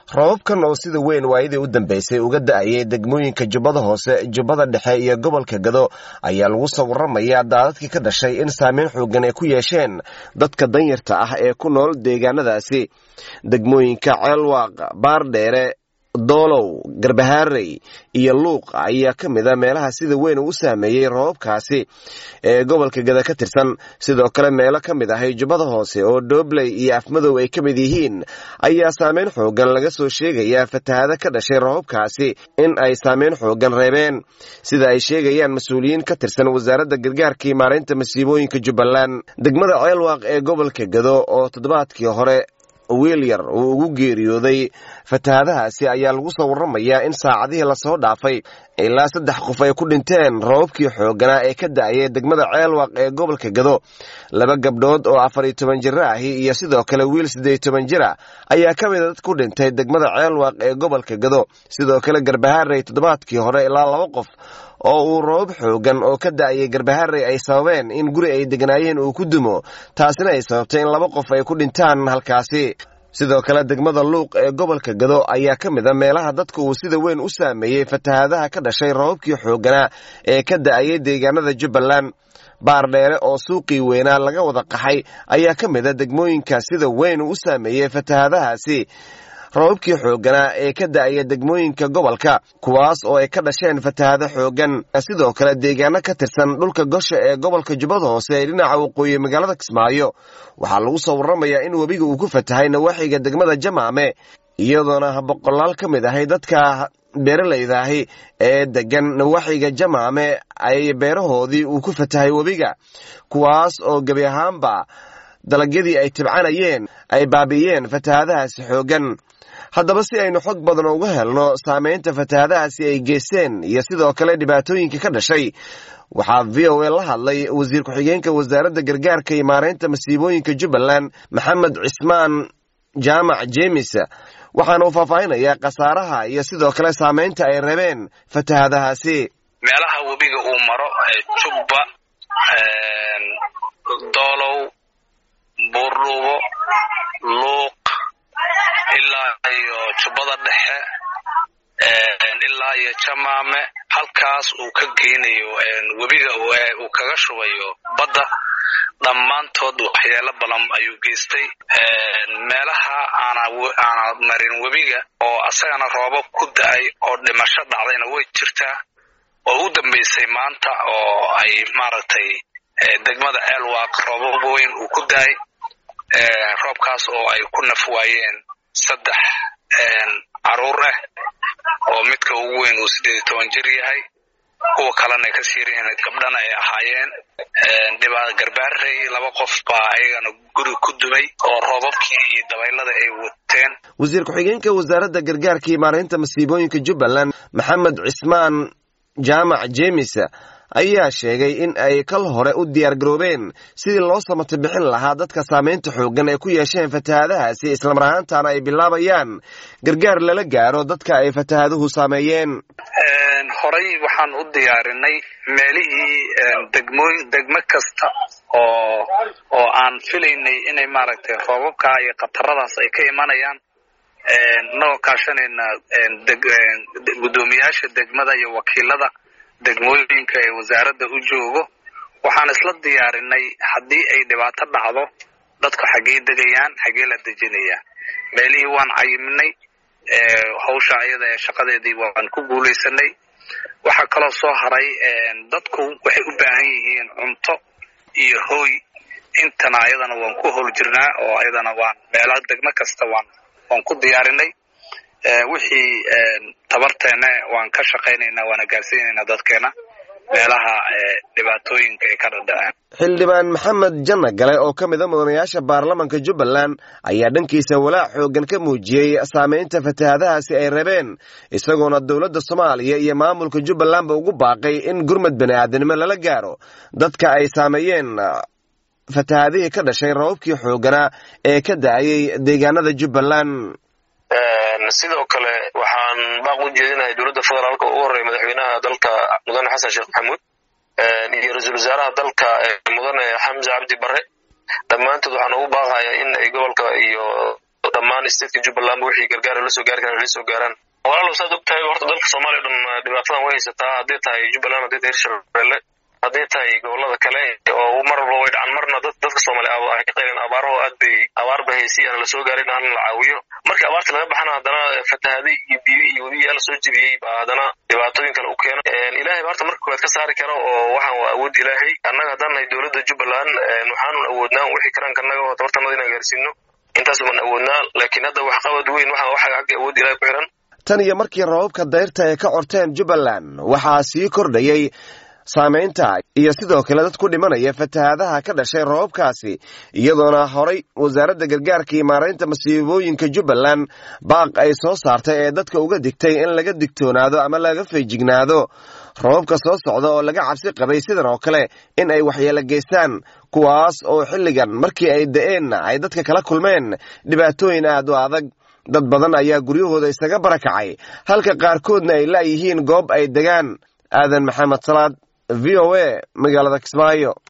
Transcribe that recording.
roobabkan oo sida weyn waayadii u dambeysay uga da-ayay degmooyinka jubbada hoose jubbada dhexe iyo gobolka gado ayaa lagu soo waramayaa daadadkii ka dhashay in saameyn xoogan ay ku yeesheen dadka danyarta ah ee ku nool deegaanadaasi degmooyinka ceelwaaq baardheere doolow garbahaarey iyo luuq ayaa ka mid a meelaha sida weyn uu saameeyey roobabkaasi ee gobolka gada ka tirsan sidoo kale meelo ka mid ahay jubbada hoose oo doobley iyo afmadow ay ka mid yihiin ayaa saameyn xoogan laga soo sheegayaa fatahado ka dhashay roobabkaasi in ay saameyn xoogan reebeen sida ay sheegayaan mas-uuliyiin ka tirsan wasaaradda gargaarkii maareynta masiibooyinka jubbaland degmada ceelwaaq ee gobolka gado oo toddobaadkii hore wiil yar uu ugu geeriyooday fatahadahaasi ayaa lagu soo waramayaa in saacadihii lasoo dhaafay ilaa saddex qof ay ku dhinteen roobabkii xooganaa ee ka da-ayay degmada ceelwaq ee gobolka gado laba gabdhood oo afar iyo toban jiro ahi iyo sidoo kale wiil siddeed iyo toban jira ayaa ka mida dad ku dhintay degmada ceelwaq ee gobolka gado sidoo kale garbahaarey toddobaadkii hore ilaa laba qof oo uu roobab xoogan oo ka da-ayay garbaharey ay sababeen in guri ay degnaayeen uu ku dumo taasina ay sababtay in laba qof ay ku dhintaan halkaasi sidoo kale degmada luuq ee gobolka gado ayaa ka mid a meelaha dadka uu sida weyn u saameeyey fatahadaha ka dhashay roobabkii xooganaa ee ka da-ayay deegaanada jubbaland baardheere oo suuqii weynaa laga wada qaxay ayaa ka mid a degmooyinka sida weyn uu u saameeyey fatahadahaasi roobabkii xooganaa ee ka da-aya degmooyinka gobolka kuwaas oo ay ka dhasheen fatahado xoogan sidoo kale deegaano ka tirsan dhulka gosha ee gobolka jubbada hoose ee dhinaca waqooyi magaalada kismaayo waxaa lagu soo waramayaa in webiga uu ku fatahay nawaaxiga degmada jamaame iyadoona boqolaal ka mid ahay dadka beeralayda ahi ee degan nawaaxiga jamaame ay beerahoodii uu ku fatahay webiga kuwaas oo gebi ahaanba dalagyadii ay tibcanayeen ay baabi'iyeen fatahadahaasi xoogan haddaba si aynu xog badan uga helno saameynta fatahadahaasi ay geysteen iyo sidoo kale dhibaatooyinka ka dhashay waxaa v o a la hadlay wasiir ku-xigeenka wasaaradda gargaarka iyo maareynta masiibooyinka jubbaland maxamed cismaan jaamac jeemis waxaana uu faahfaahinayaa khasaaraha iyo sidoo kale saameynta ay rabeen fatahadahaasi meelaha webiga uu maro jubba doolow buurdhuubo luuq ilaa iyo jubbada dhexe ilaa iyo jamaame halkaas uu ka geynayo webiga uu kaga shubayo badda dhammaantood waxyeelo badan ayuu geystay meelaha aana marin webiga oo asagana roobab ku da-ay oo dhimasho dhacdayna way jirtaa oo u dambeysay maanta oo ay maaragtay degmada ceelwaaq roobab weyn uu ku da-ay roobkaas oo ay ku naf waayeen saddex caruur ah oo midka ugu weyn uu siddeed iyo toban jir yahay kuwa kalena ay ka siiryihiin gabdhana ay ahaayeen dhibaa garbaarey laba qof baa ayagana guri ku dumay oo roobabkii iyo dabaylada ay wateen wasiir ku-xigeenka wasaaradda gargaarka iyo maareynta masiibooyinka jubbaland maxamed cismaan jaamac jeemis ayaa sheegay in ay kal hore u diyaar garoobeen sidii loo samata bixin lahaa dadka saameynta xoogan ay ku yeesheen fatahadahaasi islamar ahaantaana ay bilaabayaan gargaar lala gaaro dadka ay fatahaduhu saameeyeen horey waxaan u diyaarinay meelihii degmooyin degmo kasta oo oo aan filaynay inay maaragtay roobabka iyo khataradaas ay ka imanayaan inagoo kaashanayna guddoomiyaasha degmada iyo wakiilada degmooyinka ee wasaaradda u joogo waxaan isla diyaarinay haddii ay dhibaato dhacdo dadku xaggee degayaan xaggee la dejinayaa meelihii waan cayiminay hawsha iyada ee shaqadeedii waan ku guulaysanay waxaa kaloo soo haray dadku waxay u baahan yihiin cunto iyo hooy intana ayadana waan ku howl jirnaa oo ayadana waan meelaha degmo kasta waan waan ku diyaarinay wixii tabarteena waan ka shaqaynaynaa waana gaarsiinaynaa dadkeena meelaha dhibaatooyinka ay ka dhadhaceen xildhibaan maxamed janna gale oo ka mid a mudanayaasha baarlamanka jubbaland ayaa dhankiisa walaac xoogan ka muujiyey saameynta fatahadahaasi ay rabeen isagoona dowladda soomaaliya iyo maamulka jubbalandba ugu baaqay in gurmad bani aadanimo lala gaaro dadka ay saameeyeen fatahadihii ka dhashay rababkii xooganaa ee ka da-ayay deegaanada jubbaland sidoo kale waxaan baaq u jeedinahay dowladda federaalka ugu horreeya madaxweynaha dalka mudane xasan sheekh maxamuud iyo ra-iisul wasaaraha dalka mudane xamse cabdi barre dhammaantood waxaan ugu baaqayaa in ay gobolka iyo dhammaan stateka jubbalandba wixii gargaara la soo gaari karaan la soo gaaraan walaalow saad og tahay horta dalka soomaaliya o dhan dhibaatadan way haysataa hadday tahay jubbaland hadday tahay hirshabelle hadday tahay gobolada kale oo mar walba way dhacan marna dadka soomaaliya ay ka qayleen abaaraho aad bay abaar ba haysi aan la soo gaarin aan la caawiyo markii abaarta laga baxana haddana fatahaday iyo biyo iyo webiyaa la soo jebiyey baa haddana dhibaatooyin kale u keeno ilaahay ba horta marka koowaad ka saari karo oo waxaan waa awood ilaahay annaga haddaan nahay dowladda jubbaland waxaanun awoodnaa wixii karaanka annaga oo tabartanada inaan gaarsiino intaas baan awoodnaa laakiin hadda waxqabad weyn waxa waxa xagga awood ilahay ku xiran tan iyo markii roobabka dayrta ay ka corteen jubbaland waxaa sii kordhayey saamaynta iyo sidoo kale dad ku dhimanaya fatahaadaha ka dhashay roobabkaasi iyadoona horay wasaaradda gargaarka iyo maaraynta masiibooyinka jubbaland baaq ay soo saartay ee dadka uga digtay in laga digtoonaado ama laga feejignaado roobabka soo socda oo laga cabsi qabay sidan oo kale in ay waxyeelo geystaan kuwaas oo xilligan markii ay da-eenna ay dadka kala kulmeen dhibaatooyin aad u adag dad badan ayaa guryahooda isaga barakacay halka qaarkoodna ay laayihiin goob ay degaan aadan maxamed salaad v o a magaalada kismaayo